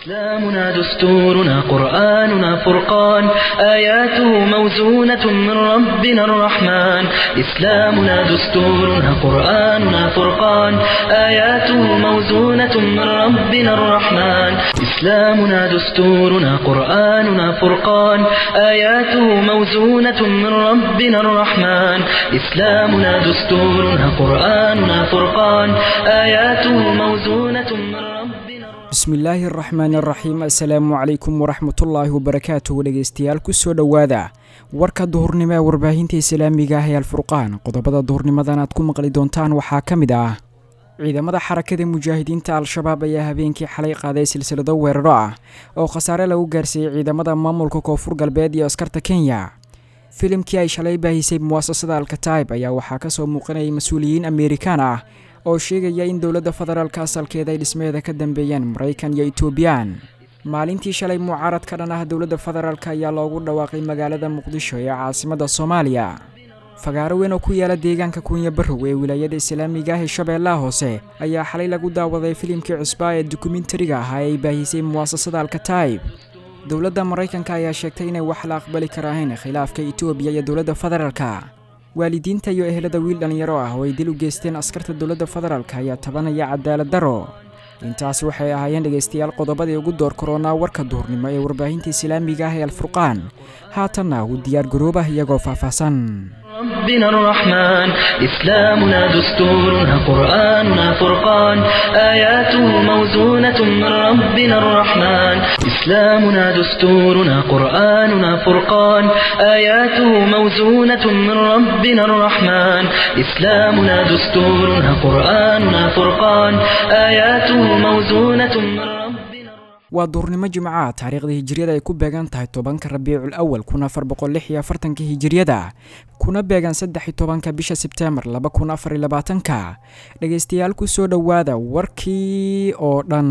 إسلامنا دستورنا قرآننا فرقان آياته موزونة من ربنا الرحمن إسلامنا دستورنا قرآننا فرقان آياته موزونة من ربنا الرحمن إسلامنا دستورنا قرآننا فرقان آياته موزونة من ربنا الرحمن إسلامنا دستورنا قرآننا فرقان آياته موزونة من ربنا bismillaahi araxmaan araxiim assalaamu calaykum waraxmatullaahi wabarakaatuh dhegeystayaal kusoo dhowaada warka duhurnimo ee warbaahinta islaamiga ah ee alfurqaan qodobada duhurnimadan aad ku maqli doontaan waxaa ka mid ah ciidamada xarakada mujaahidiinta al-shabaab ayaa habeenkii xalay qaaday silsilado weeraro ah oo khasaare lagu gaarsiiyey ciidamada maamulka koonfur galbeed iyo askarta kenya filimkii ay shalay baahisay muwaasasada alkataib ayaa waxaa kasoo muuqanayay mas-uuliyiin ameerikaan ah oo sheegaya in dowladda federaalka asalkeeda ay dhismaheeda ka dambeeyeen maraykan iyo etoobiyaan maalintii shalay mucaarad ka dhan ah dowladda federaalk ayaa loogu dhawaaqay magaalada muqdisho ee caasimadda soomaaliya fagaaro weyn oo ku yaala deegaanka kunya barrow ee wilaayada islaamiga ah ee shabeellaha hoose ayaa xalay lagu daawaday filimkii cusbaa ee dokumentariga ahaa ee ay baahisay muwaasasada alkataib dowladda maraykanka ayaa sheegtay inay wax la aqbali karaahayn khilaafka etoobiya iyo dowladda federaalka waalidiinta iyo ehelada wiil dhallinyaro ah oo ay dil u geysteen askarta dowladda federaalk ayaa tabanaya cadaalad daro intaas waxay ahaayeen dhegaystayaal qodobadii ugu door koronaa warka duhurnimo ee warbaahinta islaamiga ah ee alfurqaan haatanna uu diyaar garoobah iyagoo faahfaahsan ربنا الرحمن إسلامنا دستورنا قرآننا فرقان آياته موزونة من ربنا الرحمن إسلامنا دستورنا قرآننا فرقان آياته موزونة من ربنا الرحمن إسلامنا دستورنا قرآننا فرقان آياته موزونة من ربنا waa duurnimo jimcaha taariikhda hijiriyada ay ku beegan tahay tobanka rabiicul awal kun afar boqol lix iyo afartanka hijiriyada kuna beegan saddex iyo tobanka bisha sebteembar laba kun afar iyo labaatanka dhegaystayaal kusoo dhowaada warkii oo dhan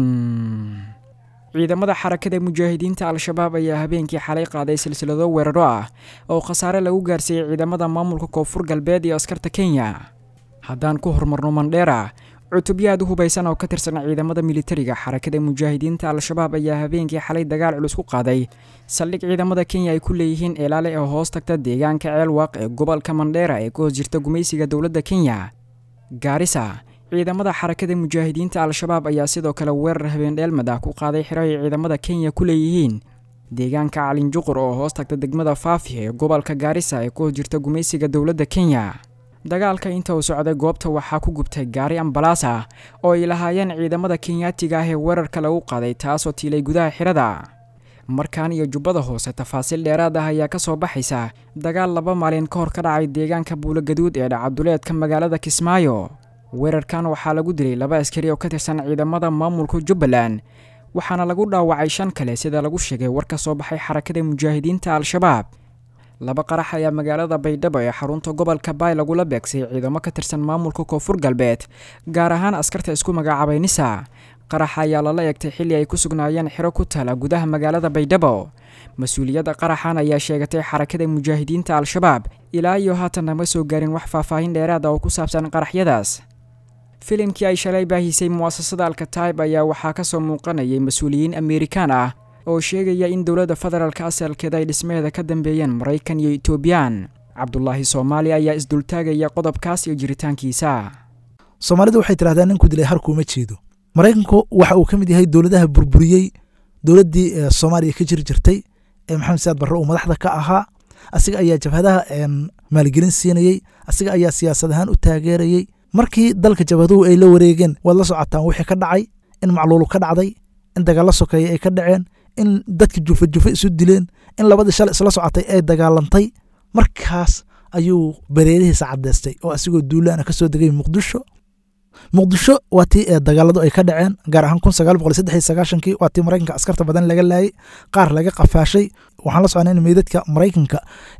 ciidamada xarakada mujaahidiinta al-shabaab ayaa habeenkii xalay qaaday silsilado weeraro ah oo khasaare lagu gaarsiiyey ciidamada maamulka koonfur galbeed iyo askarta kenya haddaan ku horumarno mandheera cutubyo aad u hubaysan oo ka tirsan ciidamada militariga xarakada mujaahidiinta al-shabaab ayaa habeenkii xalay dagaal culus ku qaaday saldhig ciidamada kenya ay ku leeyihiin eelaale ee hoos tagta deegaanka ceelwaaq ee gobolka mandheera ee ka hoos jirta gumaysiga dowladda kenya gaarisa ciidamada xarakada mujaahidiinta al-shabaab ayaa sidoo kale weerar habeendheelmad ah ku qaaday xiro ay ciidamada kenya ku leeyihiin deegaanka calinjuqur oo hoos tagta degmada faafi ee gobolka gaarisa ee ka hoos jirta gumaysiga dowladda kenya dagaalka inta uu socday goobta waxaa ku gubtay gaari ambalaas ah oo ay lahaayeen ciidamada kenyaatiga ah ee weerarka lagu qaaday taasoo tiilay gudaha xirada markaan iyo jubbada hoose tafaasiil dheeraad ah ayaa kasoo baxaysa dagaal laba maalin ka hor ka dhacay deegaanka buulogaduud ee dhacaduleedka magaalada kismaayo weerarkan waxaa lagu dilay laba askari oo ka tirsan ciidamada maamulka jubbaland waxaana lagu dhaawacay shan kale sida lagu sheegay war ka soo baxay xarakada mujaahidiinta al-shabaab laba qarax ayaa magaalada baydhabo ee xarunta gobolka baay lagula beegsay ciidamo ka tirsan maamulka koonfur galbeed gaar ahaan askarta isku magacaabay nisa qaraxa ayaa lala eegtay xilli ay ku sugnaayeen xiro ku taala gudaha magaalada baydhabo mas-uuliyadda qaraxan ayaa sheegatay xarakada mujaahidiinta al-shabaab ilaa iyo haatan nama soo gaarin wax faahfaahin dheeraada oo ku saabsan qaraxyadaas filimkii ay shalay baahisay muwaasasada alkataib ayaa waxaa kasoo muuqanayay mas-uuliyiin ameerikaan ah oo sheegaya in dowladda federaalka asalkeeda ay dhismaheeda ka dambeeyeen maraykan iyo etoobiyaan cabdulaahi soomaali ayaa isdultaagaya qodobkaas iyo jiritaankiisa soomaalidu waxay tidhahdaan ninku dilay harkuuma jeedo maraykanku waxa uu ka mid yahay dowladaha burburiyey dowladdii soomaaliya ka jiri jirtay ee maxamed siyaad barre uu madaxda ka ahaa asiga ayaa jabhadaha maalgelin siinayey asiga ayaa siyaasad ahaan u taageerayey markii dalka jabhaduhu ay la wareegeen waad la socotaan wixii ka dhacay in macluulu ka dhacday in dagaalla sokeeya ay ka dhaceen in dadka jufa jufa isu dileen in labadii shalay isla socotay ay dagaalantay markaas ayuu bareerihiisa caddeystay oo asigoo duulaana ka soo degay muqdisho muqdisho waa tii ee dagaaladu ay ka dhaceen gaar ahaan kun sagaal boqol saddex iyo sagaashankii waa tii maraykanka askarta badan laga laayay qaar laga qafaashay waxaan la socnay in meydadka maraykanka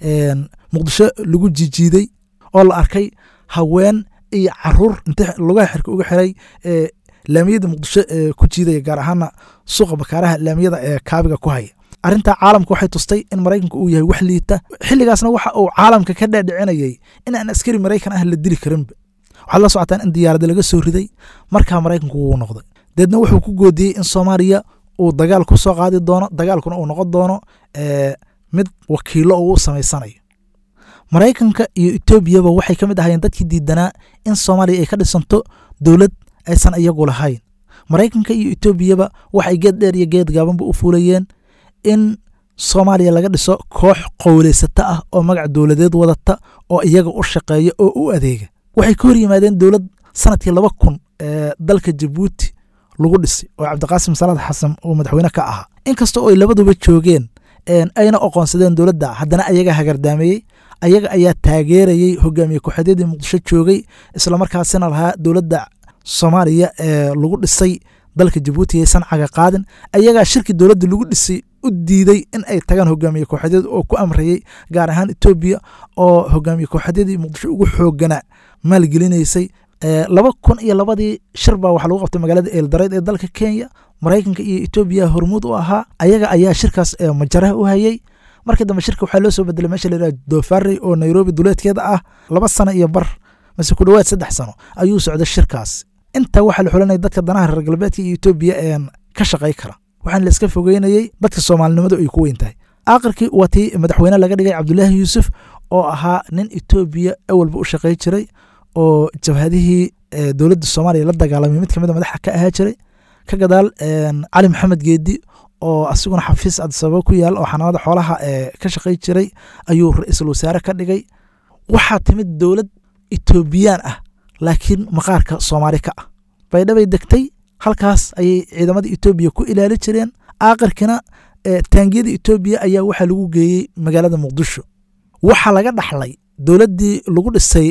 muqdisho lagu jijiiday oo la arkay haween iyo caruur inta lugaha xirka uga xiray laamiyada muqdisho ee ku jiidaya gaar ahaana suuqa bakaaraha laamiyada ee kaabiga ku haya arrintaa caalamka waxay tustay in maraykanka uu yahay wax liita xilligaasna waxa uu caalamka ka dhaadhicinayay in aan askari maraykan ah la dili karinba waxaad la socotaan in diyaarada laga soo riday markaa maraykanku wuu noqday deedna wuxuu ku goodiyey in soomaaliya uu dagaal ku soo qaadi doono dagaalkuna uu noqon doono mid wakiilo uu u samaysanayo maraykanka iyo etoobiyaba waxay ka mid ahaayeen dadkii diidanaa in soomaaliya ay ka dhisanto dowlad aysan iyagu lahayn maraykanka iyo etoobiyaba waxay geed dheer iyo geed gaabanba u fuulayeen in soomaaliya laga dhiso koox qowleysata ah oo magac dowladeed wadata oo iyaga u shaqeeya oo u adeega waxay ka hor yimaadeen dowlad sanadkii laba kun ee dalka jabuuti lagu dhisay oo cabdiqaasim salaad xasan uu madaxweyne ka ahaa inkasta oo ay labaduba joogeen ayna oqoonsadeen dowladda haddana ayaga hagardaameeyey ayaga ayaa taageerayey hogaamiye ku-xidadii muqdisho joogay islamarkaasina lahaa dowladda soomaaliya ee lagu dhisay dalka jabuuti yaysan caga qaadin ayagaa shirkii dowladda lagu dhisay u diiday in ay tagaan hogaamiye kooxadeed oo ku amrayey gaar ahaan etoobiya oo hogaamiye kooxadyadii muqdisho ugu xoogana maalgelinaysay laba kun iyo labadii shir baa waxaa lagu qabtay magaalada eeldareyd ee dalka kenya maraykanka iyo etoobiya hormuud u ahaa ayaga ayaa shirkaas majaraha u hayey markii dambe shirka waxaa loo soo bedelay meesha la yidhaha dofarey oo nairobi duleedkeeda ah laba sano iyo bar mase ku dhowaad saddex sano ayuu socday shirkaas intaa waxaa la xulanaya dadka danaha reer galbeedka iyo etoobiya een ka shaqay kara waxaana la iska fogeynayey dadka soomaalinimadu ay ku weyn tahay aakhirkii waa tii madaxweyne laga dhigay cabdulaahi yuusuf oo ahaa nin etoobiya awalba u shaqay jiray oo jabhadihii dowladda soomaaliya la dagaalamay mid kamid a madaxa ka ahaa jiray ka gadaal cali maxamed geedi oo asiguna xafiis adisababa ku yaal oo xanaanada xoolaha ka shaqay jiray ayuu ra-iisul wasaare ka dhigay waxaa timid dowlad etoobiyaan ah laakiin maqaarka soomaali ka ah baydhabay degtay halkaas ayay ciidamada etoobiya ku ilaali jireen aakhirkina taangiyada etoobiya ayaa waxaa lagu geeyey magaalada muqdisho waxaa laga dhaxlay dowladdii lagu dhisay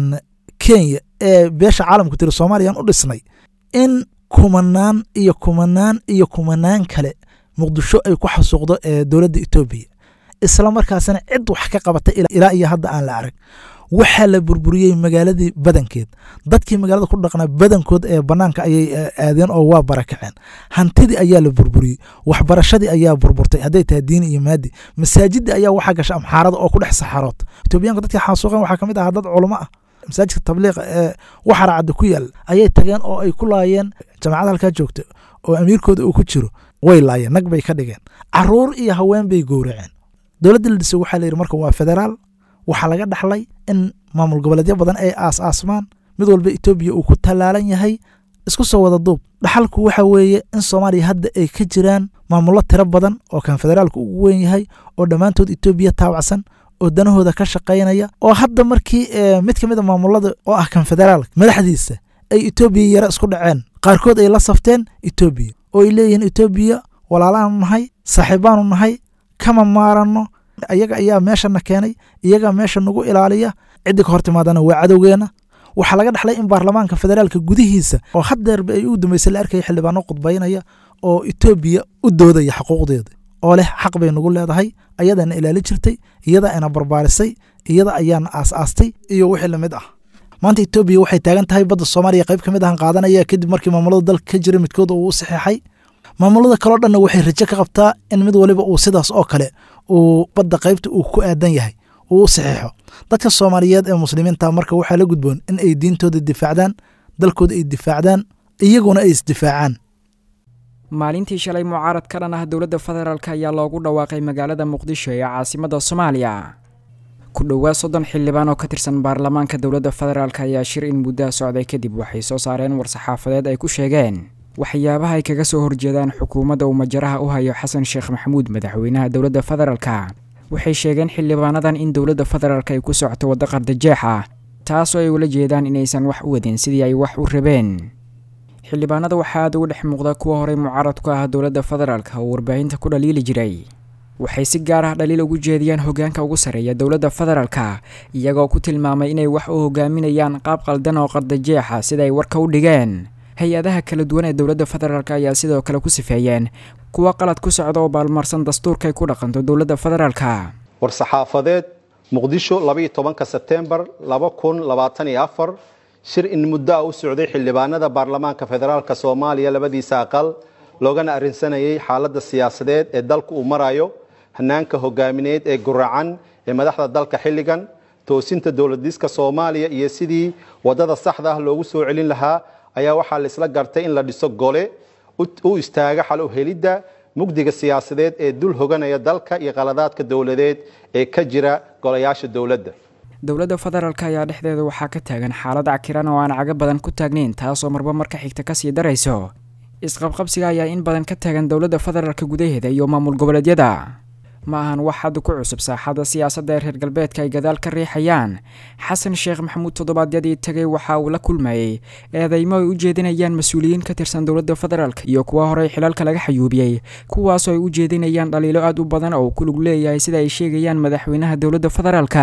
kenya ee beesha caalamku tiri soomaaliyaan u dhisnay in kumanaan iyo kumanaan iyo kumanaan kale muqdisho ay ku xasuuqdo dowladda etoobiya isla markaasina cid wax ka qabata ilaa iyo hadda aan la arag waxaa la burburiyey magaaladii badankeed dadkii magaalada ku dhaqnaa badankood ee banaanka ayay aadeen oo waa barakaceen hantidii ayaa la burburiyey waxbarashadii ayaa burburtay hadday tahay diini iyo maadi masaajidii ayaa waxaa gasha amxaarada oo ku dhex saxarood etoobiyaanka dadkii xaasuuqeen waxaa kamid ahaa dad culamo ah masaajidka tabliiqa ee waxara cadda ku yaal ayay tageen oo ay ku laayeen jamaacada halkaa joogta oo amiirkooda uu ku jiro way laayeen nag bay ka dhigeen caruur iyo haween bay gowraceen dowladda la dhisay waxaa la yidhi marka waa federaal waxaa laga dhaxlay in maamul goboleedyo badan ay aas aasmaan mid walba etoobiya uu ku tallaalan yahay isku soo wada duub dhaxalku waxa weeye in soomaaliya hadda ay ka jiraan maamullo tiro badan oo kan federaalka ugu weyn yahay oo dhammaantood etoobiya taabacsan oo danahooda ka shaqaynaya oo hadda markii mid ka mid a maamulada oo ah kan federaalka madaxdiisa ay etoobiya yara isku dhaceen qaarkood ay la safteen etoobiya oo ay leeyihiin etoobiya walaalaanu nahay saaxiibaanu nahay kama maaranno iyaga ayaa meeshana keenay iyagaa meesha nagu ilaaliya ciddii ka hor timaadana waa cadowgeena waxaa laga dhaxlay in baarlamaanka federaalka gudihiisa oo haddeerba ay u dambeysay la arkaya xildhibaano qudbaynaya oo etoobiya u doodaya xuquuqdeeda oo leh xaq bay nagu leedahay ayadaana ilaali jirtay iyada ana barbaarisay iyada ayaana aas-aastay iyo wixii lamid ah maanta etoobiya waxay taagan tahay badda soomaaliya qayb ka mid ahan qaadanaya kadib markii maamulada dalka ka jira midkood uu u saxeexay maamulada kaleo dhanna waxay rajo ka qabtaa in mid waliba uu sidaas oo kale uu badda qaybta uu ku aadan yahay uu u saxiixo dadka soomaaliyeed ee muslimiinta marka waxaa la gudboon in ay diintooda difaacdaan dalkooda ay difaacdaan iyaguna ay isdifaacaan maalintii shalay mucaarad ka dhan ah dowladda federaalk ayaa loogu dhawaaqay magaalada muqdisho ee caasimadda soomaaliya ku dhowaad soddon xildhibaan oo ka tirsan baarlamaanka dowladda federaalk ayaa shir in muddaha socday kadib waxay soo saareen war-saxaafadeed ay ku sheegeen waxyaabaha ay kaga soo horjeedaan xukuumadda uu majaraha u hayo xasan sheekh maxamuud madaxweynaha dowladda federaalka waxay sheegeen xildhibaanadan in dowladda federaalk ay ku socoto waddo qardajeex ah taasoo ay ula jeedaan inaysan wax u wadin sidii ay wax u rabeen xildhibaanada waxaa aada uga dhex muuqda kuwa horey mucaarad ku ah dowladda federaalk oo warbaahinta ku dhaliili jiray waxay si gaar ah dhaliil ugu jeediyaan hoggaanka ugu sarreeya dowladda federaalka iyagoo ku tilmaamay inay wax u hogaaminayaan qaab qaldan oo qardajeexa sida ay warka u dhigeen hay-adaha kala duwan ee dowladda federaalk ayaa sidoo kale ku sifeeyeen kuwa qalad ku socda oo baalmarsan dastuurkay ku dhaqanto dowladda federaalka war-saxaafadeed muqdisho labaiyo tobanka sebtembar laba kun labaatan iyo afar shir in muddo a u socday xildhibaanada baarlamaanka federaalk soomaaliya labadiisa aqal loogana arrinsanayay xaaladda siyaasadeed ee dalka uu marayo hanaanka hogaamineed ee guracan ee madaxda dalka xilligan toosinta dowladiska soomaaliya iyo sidii wadada saxda ah loogu soo celin lahaa ayaa waxaa laisla gartay in la dhiso gole u istaaga xal u helidda mugdiga siyaasadeed ee dul hoganaya dalka iyo qaladaadka dowladeed ee ka jira golayaasha dowladda dowladda federaalk ayaa dhexdeeda waxaa ka taagan xaalad cakiran oo aan caga badan ku taagnayn taasoo marba marka xigta kasii darayso isqabqabsiga ayaa in badan ka taagan dowladda federaalk gudaheeda iyo maamul goboleedyada ma ahan wax hadda ku cusub saaxadda siyaasadda ee reer galbeedka ay gadaal ka riixayaan xasan sheekh maxamuud toddobaadyadii tagay waxa uu la kulmayey eedeymo ay u jeedinayaan mas-uuliyiin ka tirsan dowladda federaalk iyo kuwa horey xilaalka laga xayuubiyey kuwaasoo ay u jeedinayaan dhaliilo aad u badan oo ku lug leeyahay sida ay sheegayaan madaxweynaha dowladda federaalka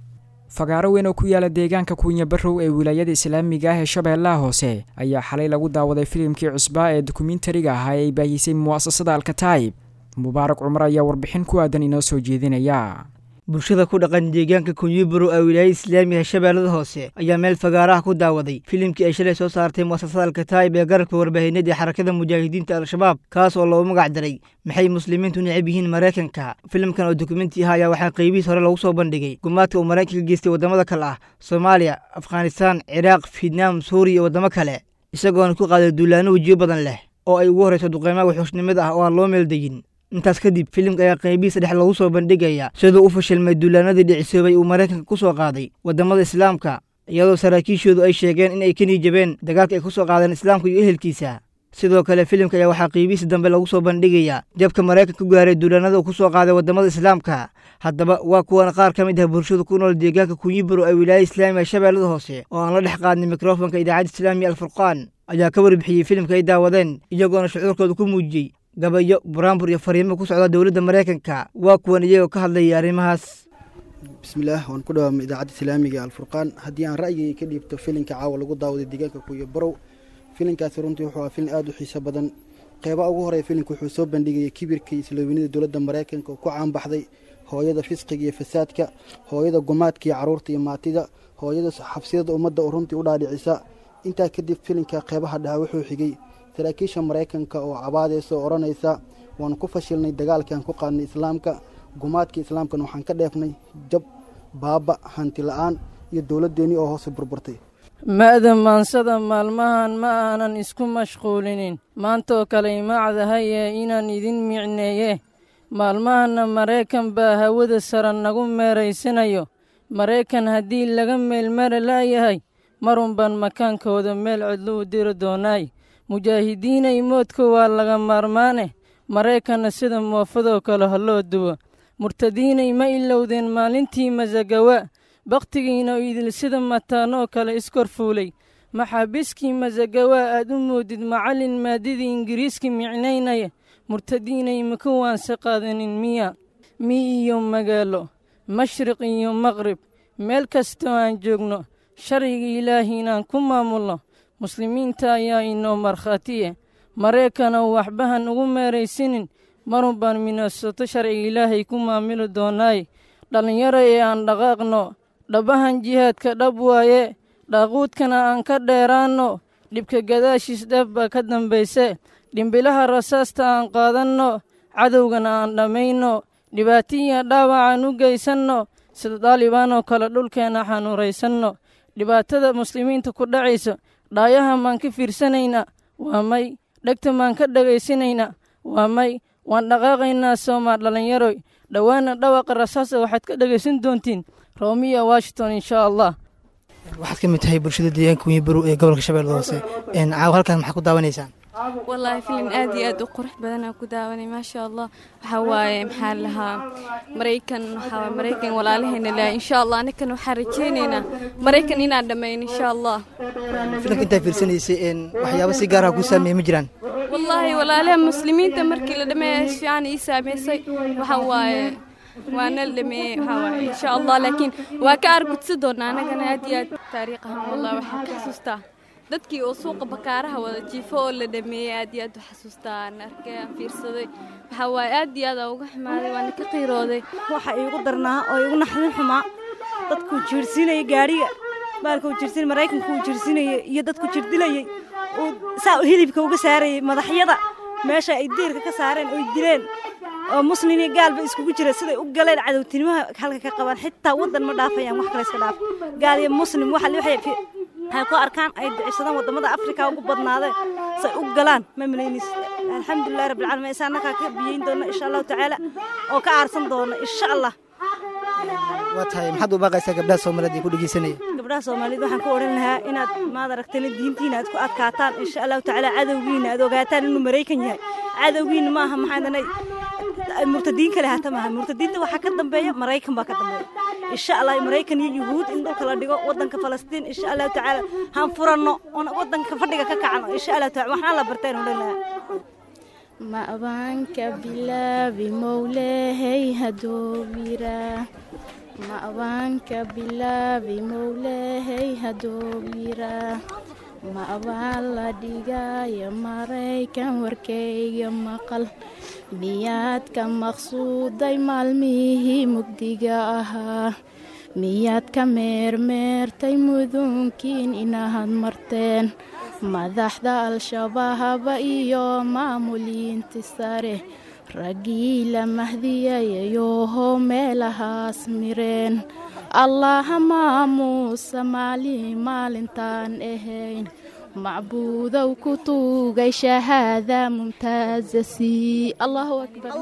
fagaaro weyn oo ku yaala deegaanka kuunya barrow ee wilaayada islaamiga ah ee shabeellaha hoose ayaa xalay lagu daawaday filimkii cusbaa ee dokumentariga ahaa ee ay baahisay mu'asasada alkataib mubaarak cumar ayaa warbixin ku aadan inoo soo jeedinaya bulshada ku dhaqan deegaanka kunyiburo ee wilaayada islaamiga shabeellada hoose ayaa meel fagaaraha ku daawaday filimkii ay shalay soo saartay mu'asasada alkataib ee garabka warbaahineed ee xarakada mujaahidiinta al-shabaab kaas oo loogu magac daray maxay muslimiintu necab yihiin maraykanka filimkan oo dokumenti ah ayaa waxaa qaybihiis hore lagu soo bandhigay gumaadka uu maraykanka geystay waddamada kale ah soomaaliya afghanistaan ciraaq fietnaam suuriya iyo waddamo kale isagoona ku qaaday duulaano wejiyo badan leh oo ay ugu horrayso duqeymaha wuxuushnimada ah oo aan loo meeldayin intaas kadib filimka ayaa qaybihiisa dhex lagu soo bandhigaya siduu u fashilmay duulaanadii dhicisoobay uu maraykanka ku soo qaaday waddamada islaamka iyadoo saraakiishoodu ay sheegeen in ay ka niijabeen dagaalka ay ku soo qaadeen islaamka iyo ehelkiisa sidoo kale filimka ayaa waxaa qaybihiisa dambe lagu soo bandhigayaa jabka maraykanka ku gaaray duulaanada uu ku soo qaaday waddamada islaamka haddaba waa kuwan qaar ka mid ah bulshada ku nool deegaanka kunyiburo ee wilaayada islaamiga shabeellada hoose oo aan la dhex qaadnay mikrofonka idaacadda islaamiga alfurqaan ayaa ka warbixiyey filimka ay daawadeen iyagoona shucuurkooda ku muujiyey gabayo buraanbur iyo fariimo ku socda dowladda maraykanka waa kuwan iyagoo ka hadlaya arrimahaas bismillaah waan ku dhawaamay idaacadda islaamiga alfurqaan haddii aan ra'yigay ka dhiibto filinka caawa lagu daawaday deegaanka kuyo barow filinkaasi runtii wuxuu ahaa filin aada u xiiso badan qeybaha ugu horeya filinka wuxuu soo bandhigayay kibirka iyo isloowenida dowladda maraykanka oo ku caanbaxday hooyada fisqiga iyo fasaadka hooyada gumaadka iyo caruurta iyo maatida hooyada xabsiyada ummadda oo runtii u dhaadhicisa intaa kadib filinka qeybaha dhaha wuxuu xigay saraakiisha maraykanka oo cabaadeysa oo odhanaysa waanu ku fashilnay dagaalkaan ku qaadnay islaamka gumaadka islaamkana waxaan ka dheefnay jab baaba hanti la-aan iyo dowladdeennii oo hoose burburtay ma'da maansada maalmahan ma aanan isku mashquulinin maantaoo kale imacdahaye inaan idin micneeye maalmahanna maraykan baa hawada sara nagu meeraysanayo maraykan haddii laga meelmara la'yahay marun baan makaankooda meel cidlo u diri doonaay mujaahidiinay moodka waa laga maarmaane maraykanna sida moofadoo kale ha loo duwo murtadiinay ma ilowdeen maalintii masagawa bakhtigiina idil sida mataanoo kale iskor fuulay maxaabiskii masagawaa aad u moodid macallin maadidii ingiriiska micnaynaya murtadiinay maka waanse qaadanin miya mi iyo magaalo mashriq iyo maqrib meel kastoo aan joogno sharciga ilaahi inaan ku maamulno muslimiinta ayaa inoo markhaatiye maraykanow waxbahan ugu meeraysinin marun baan minoosato sharciga ilaahay ku maamuli doonaay dhallinyaro ee aan dhaqaaqno dhabahan jihaadka dhab waaye dhaaquudkana aan ka dheeraanno dhibka gadaashiis dheef baa ka dambayse dhimbilaha rasaasta aan qaadanno cadowgana aan dhammayno dhibaatiya dhaawacaan u geysanno sida daalibaanoo kale dhulkeenna xanuuraysanno dhibaatada muslimiinta ku dhacaysa dhaayahan baan ka fiirsanaynaa waa may dhegta baan ka dhagaysanaynaa waa may waan dhaqaaqaynaa soomaa dhallinyaroy dhowaana dhawaqa rasaasa waxaad ka dhegaysan doontiin roomiya washington inshaa allah waxaad ka mid tahay bulshada deegaanka wenyibarow ee gobolka shabeellada hoose caawa halkan maxaa ku daawanaysaan wallaahi filin aad iyo aad u qurux badanaa ku daawanay maasha allah waxaa waaye maxaa lahaa maraykan waxaa maraykan walaalaheena laha insha allah anikan waxaan rajaynaynaa maraykan inaan dhammayn insha allah filanka intaa fiirsanaysay waxyaaba si gaaraha ku saameeye ma jiraan wallaahi walaalaha muslimiinta markii la dhameeya si fiican ii saameysay waxaa waaye waa nal dhameeyey waxaa waaye insha allah laakiin waa ka argudsi doonaa anagana aad iyo aad taariikh ahaan wallah waxaan ka xasuustaa dadkii oo suuqa bakaaraha wada jiifo oo la dhameeyey aad iyo aad u xasuustaa aan arkay aan fiirsaday waxaa waaye aad iyo aad aan uga xumaaday waana ka qiirooday waxa iigu darnaa oo iigu naxdin xumaa dadkuu jiirsiinayay gaadhiga baalkuu jiirsiin maraykanka uu jiirsiinayay iyo dadku jirdilayey uu saa hilibka uga saarayay madaxyada meesha ay diirka ka saareen oy dileen oo muslin iyo gaalba iskugu jira siday u galeen cadowtinimaha halka ka qabaan xitaa waddan ma dhaafayaan wax kale iska dhaaf gaal iyo muslim waxa waxay ku arkaan ay ducisadaan wadamada afrika ugu badnaadeen say u galaan ma malaynaysa alxamdulilahi rabbilcaalamiin isa annagaa ka biyeyn doona insha allahu tacaala oo ka aarsan doona insha allah waa tahay maxaad u baaqaysaa gabdhaha soomaaliyeed ee ku dhegeysanaya gabdhaha soomaaliyeed waxaan ku odhan lahaa inaad maad aragtana diintiina aad ku adkaataan insha allahu tacaala cadowgiina aad ogaataan inuu maraykan yahay cadowgiina maaha maxaadanay murtadiin kale hata maaha murtadiinta waxaa ka dambeeya maraykan baa ka dambeeya insha allah maraykan iyo yuhuud in dhulka la dhigo wadanka falastiin insha allahu tacaala han furanno oon wadanka fadhiga ka kacno insha allahu taala waxaan la bartaan odhan lahaa ma abaanka bilaabi mowlehay hadoobira ma abaanka bilaabi mowlehay hadoobira ma abaan la dhigaayo maraykan warkayga maqal miyaad ka maqsuuday maalmihii mugdiga ahaa miyaad ka meermeertay mudunkiin inaad marteen madaxda al-shabaaba iyo maamuliinti sare raggii la mahdiyayayoho meelahaas mireen allaha maamuusa maalin maalintaan ahayn macbuudow ku tuugay shahaada mumtaazasi allahu akbar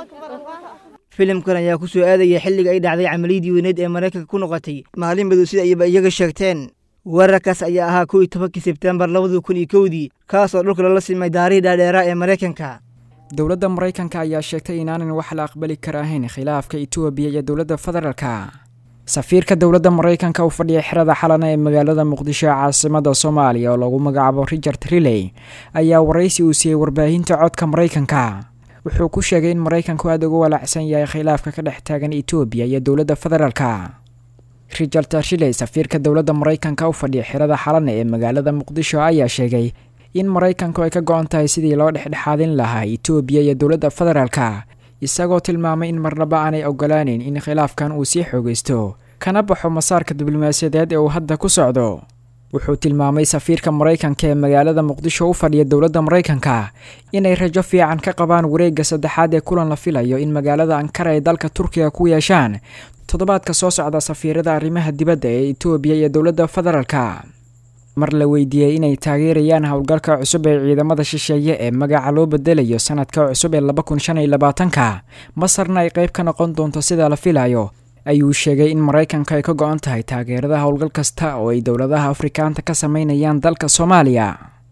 filimkan ayaa ku soo aadaya xilliga ay dhacday camaliyadii weyneed ee maraykanka ku noqotay maalin madow sida ayba iyaga sheegteen weerarkaas ayaa ahaa kow iyo tobankii sebtembar labada kun iyo kowdii kaasoo dhulka lala simay daarihii dhaadheeraa ee maraykanka dowladda maraykanka ayaa sheegtay inaanan wax la aqbali kara ahayn khilaafka etoobiya iyo dowladda federaalka safiirka dowladda maraykanka u fadhiya xerada xalana ee magaalada muqdisho ee caasimada soomaaliya oo lagu magacaabo richard riley ayaa waraysi uu siiyey warbaahinta codka maraykanka wuxuu ku sheegay in maraykanku aada uga walaacsan yahay khilaafka ka dhex taagan etoobiya iyo dowladda federaalka richard riley safiirka dowladda maraykanka u fadhiya xerada xalana ee magaalada muqdisho ayaa sheegay in maraykanku ay ka go-an tahay sidii loo dhexdhexaadin lahaa etoobiya iyo dowladda federaalka isagoo tilmaamay in marnaba aanay ogolaaneyn in khilaafkan uu sii xoogaysto kana baxo masaarka diblomaasiyadeed ee uu hadda ku socdo wuxuu tilmaamay safiirka maraykanka ee magaalada muqdisho u fadhiya dowladda maraykanka inay rajo fiican ka qabaan wareegga saddexaad ee kulan la filayo in magaalada ankara ay dalka turkiga ku yeeshaan toddobaadka soo socda safiirada arrimaha dibadda ee etoobiya iyo dowladda federaalka mar la weydiiyey inay taageerayaan howlgalka cusub ee ciidamada shisheeye ee magaca loo bedelayo sanadka cusub ee laba kun shan iyo labaatanka masarna ay qayb ka noqon doonto sida la filayo ayuu sheegay in maraykanka ay ka go-an tahay taageerada howlgal kasta oo ay dowladaha afrikaanta ka sameynayaan dalka soomaaliya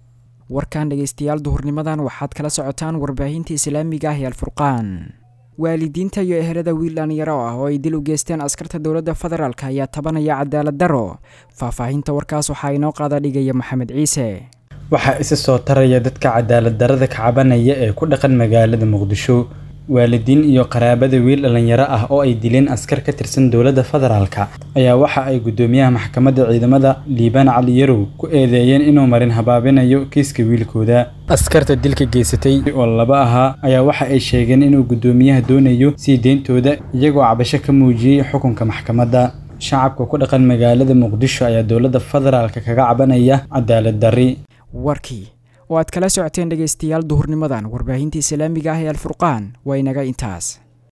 warkan dhegeystayaal duhurnimadan waxaad kala socotaan warbaahinta islaamiga ah ee alfurqaan waalidiinta iyo ehelada wiil dhalinyaro ah oo ay dil u geysteen askarta dowladda federaalk ayaa tabanaya cadaalad daro faahfaahinta warkaas waxaa inoo qaada dhigaya maxamed ciise waxaa isa soo taraya dadka cadaalad darada ka cabanaya ee ku dhaqan magaalada muqdisho waalidiin iyo qaraabada wiil dhalinyaro ah oo ay dileen askar ka tirsan dowladda federaalka ayaa waxa ay guddoomiyaha maxkamadda ciidamada liibaan cali yarow ku eedeeyeen inuu marin habaabinayo kiiska wiilkooda askarta dilka geysatay oo laba ahaa ayaa waxa ay sheegeen inuu guddoomiyaha doonayo sii deyntooda iyagoo cabasho ka muujiyey xukunka maxkamadda shacabka ku dhaqan magaalada muqdisho ayaa dowladda federaalka kaga cabanaya cadaalad darri warkii oo aad kala socoteen dhegaystayaal duhurnimadan warbaahinta islaamiga ah ee alfurqaan waa inaga intaas